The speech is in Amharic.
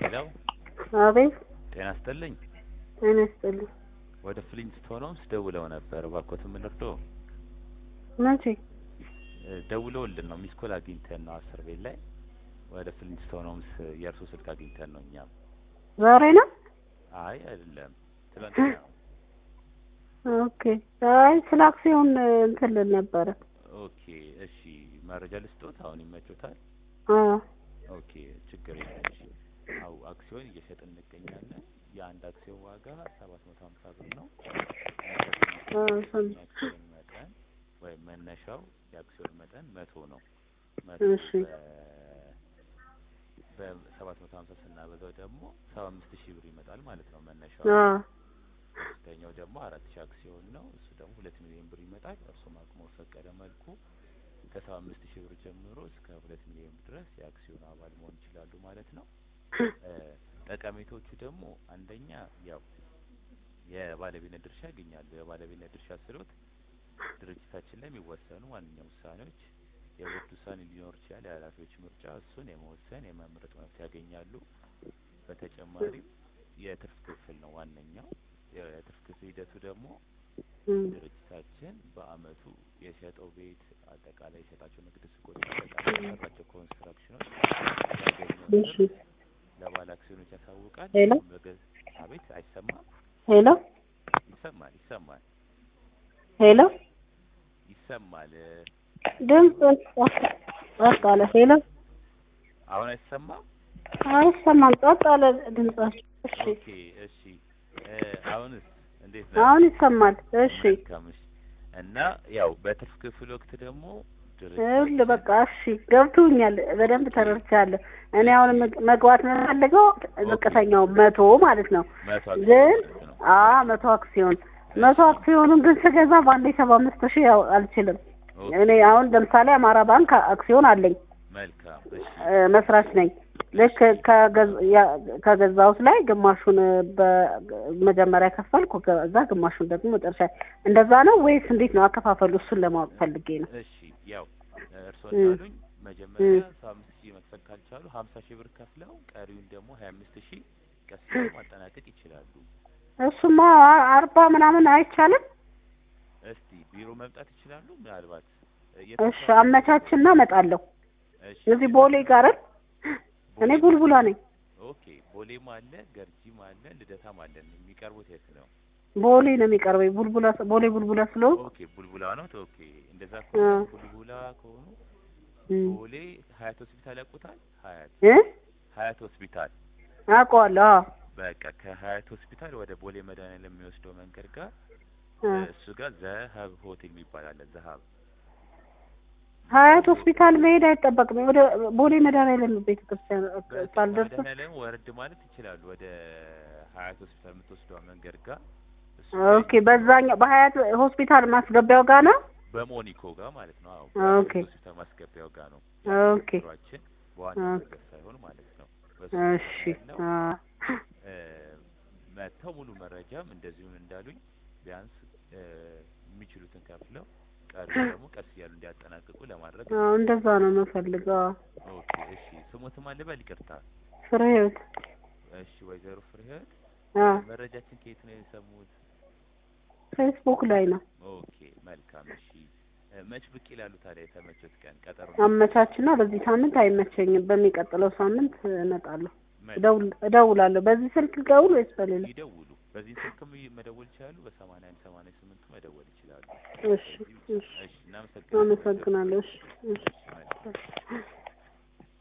ሄሎ አቤት ጤና ይስጥልኝ። ጤና ይስጥልኝ። ወደ ፍሊንስቶን ሆምስ ደውለው ነበር። እባክዎት የምንርዶ መቼ? ደውለውልን ነው ሚስ ኮል አግኝተን ነው አስር ቤት ላይ ወደ ፍሊንስቶን ሆምስ የእርሶ ስልክ አግኝተን ነው እኛም። ዛሬ ነው? አይ አይደለም ትላንትና ነው። ኦኬ። አይ ስለ አክሲዮን እንትን ልል ነበረ። ኦኬ እሺ፣ መረጃ ልስጦት አሁን ይመቾታል? አዎ ኦኬ ችግር የለም። እሺ አው አክሲዮን እየሸጥን እንገኛለን። የአንድ አክሲዮን ዋጋ ሰባት መቶ ሀምሳ ብር ነው። አዎ፣ ሰም- የአክሲዮን መጠን ወይም መነሻው የአክሲዮን መጠን መቶ ነው። መቶ እሺ። በ- በሰባት መቶ ሀምሳ ስናበዛው ደግሞ ሰባ አምስት ሺህ ብር ይመጣል ማለት ነው መነሻው። አዎ ከፍተኛው ደግሞ አራት ሺህ አክሲዮን ነው። እሱ ደግሞ ሁለት ሚሊዮን ብር ይመጣል። እርሱም አቅሞ በፈቀደ መልኩ ከሰባ አምስት ሺህ ብር ጀምሮ እስከ ሁለት ሚሊዮን ብር ድረስ የአክሲዮን አባል መሆን ይችላሉ ማለት ነው። እ ጠቀሜቶቹ ደግሞ አንደኛ ያው የባለቤትነት ድርሻ ያገኛሉ። የባለቤትነት ድርሻ ስሎት ድርጅታችን ላይ የሚወሰኑ ማንኛውም ውሳኔዎች የቦርድ ውሳኔ ሊኖር ይችላል። የኃላፊዎች ምርጫ እሱን የመወሰን የመምረጥ መብት ያገኛሉ። በተጨማሪም የትርፍ ክፍል ነው ዋነኛው። የትርፍ ክፍል ሂደቱ ደግሞ እም፣ ድርጅታችን በአመቱ የሸጠው ቤት አጠቃላይ የሸጣቸው ንግድ ሱቆች አጠቃላይ የሰራቸው ኮንስትራክሽኖች ያገኘው እሺ። ትርፍ ለባለ አክሲዮኖች ያሳውቃል። ሄሎ? በገዝ አቤት አይሰማም? ሄሎ ይሰማል ይሰማል ሄሎ፣ ይሰማል። ድምፅ ጸጥ አለ። ሄሎ አሁን አይሰማም? አይሰማም፣ ጸጥ አለ ድምጻችሁ። እሺ ኦኬ እሺ። እ አሁንስ እንዴት ነው? አሁን ይሰማል። እሺ መልካም እሺ። እና ያው በትርፍ ክፍል ወቅት ደግሞ ይኸውልህ በቃ እሺ ገብቶኛል፣ በደንብ ተረድቻለሁ። እኔ አሁን መግ- መግባት የምፈልገው ዝቅተኛው መቶ ማለት ነው። መቶ ግን ማለት ነው። አ መቶ አክሲዮን መቶ አክሲዮኑን ግን ስገዛ በአንዴ ሰባ አምስት ሺህ ያው አልችልም። ኦኬ፣ እኔ አሁን ለምሳሌ አማራ ባንክ አክሲዮን አለኝ መልካም እሺ። እ፣ መስራች ነኝ። ልክ ከገዝ- ያ- ከገዛሁት ላይ ግማሹን በመጀመሪያ ከፈልኩ፣ ከዛ ግማሹን ደግሞ መጨረሻ። እንደዛ ነው ወይስ እንዴት ነው አከፋፈሉ? እሱን ለማወቅ ፈልጌ ነው። እሺ ያው እርስዎ እም። እንዳሉኝ መጀመሪያ ሰባ አምስት ሺህ መክፈል ካልቻሉ ሀምሳ ሺህ ብር ከፍለው ቀሪውን ደግሞ ሀያ አምስት ሺህ ቀስ ብለው ማጠናቀቅ ይችላሉ። እሱማ አ- አርባ ምናምን አይቻልም? እስቲ ቢሮ መምጣት ይችላሉ። ምናልባት እ፣ የት እሺ አካባቢ? አመቻችና እመጣለሁ። እሺ እዚህ ቦሌ ጋር እኔ ቡልቡላ ነኝ። ኦኬ ቦሌም አለ ገርጂም አለ ልደታም አለ። የሚቀርቡት የት ነው? ቦሌ ነው የሚቀርበኝ። ቡልቡላ ቦሌ ቡልቡላ ስለሆንኩ ኦኬ ቡልቡላ ነው። ኦኬ እንደዛ አ። ከሆነ ቡልቡላ ከሆኑ እም። ቦሌ ሀያት ሆስፒታል ያውቁታል? ሀያት እ ሀያት ሆስፒታል አውቀዋለሁ። አዎ በቃ ከሀያት ሆስፒታል ወደ ቦሌ መድኃኒዓለም የሚወስደው መንገድ ጋር አ። እሱ ጋር ዘሀብ ሆቴል የሚባል አለ። ዘሀብ ሀያት ሆስፒታል መሄድ አይጠበቅም። ወደ ቦሌ መድኃኒዓለም ቤተ ክርስቲያን በቃ ሳልደርስ መድኃኒዓለም ወረድ ማለት ይችላሉ። ወደ ሀያት ሆስፒታል የምትወስደው መንገድ ጋር እሱ ኦኬ። በዛኛው በሀያት ሆስፒታል ማስገቢያው ጋር ነው። በሞኒኮ ጋር ማለት ነው። አዎ ኦኬ። በሀያት ሆስፒታል ማስገቢያው ጋር ነው ኦኬ። ቢሮአችን በዋና ኦኬ። መንገድ ሳይሆን ማለት ነው። በሱ እሺ። ያለው አ። እ፣ መጥተው ሙሉ መረጃም እንደዚሁም እንዳሉኝ ቢያንስ እ፣ የሚችሉትን ከፍለው ቀሪ ደግሞ ቀስ እያሉ እንዲያጠናቅቁ ለማድረግ አዎ እንደዛ ነው የምፈልገው። ኦኬ እሺ ስሞትም አልበል ይቅርታ ፍሬ ህይወት እሺ ወይዘሮ ፍሬህይወት አ መረጃችን ከየት ነው የሰሙት ፌስቡክ ላይ ነው። ኦኬ መልካም እሺ እ፣ መች ብቅ ይላሉ ታዲያ የተመቸት ቀን ቀጠሮ አመቻችና በዚህ ሳምንት አይመቸኝም፣ በሚቀጥለው ሳምንት እመጣለሁ። መልካም። እደውል- እደውላለሁ። በዚህ ስልክ ደውል ወይስ በሌላ? ይደውሉ በዚህ ስልክም መደወል ይችላሉ በሰማንያ አንድ ሰማንያ ስምንቱ መደወል ይችላሉ እሺ፣ እሺ። እሺ እናመሰግናለን አመሰግናለሁ። እሺ፣ እሺ። እሺ መልካም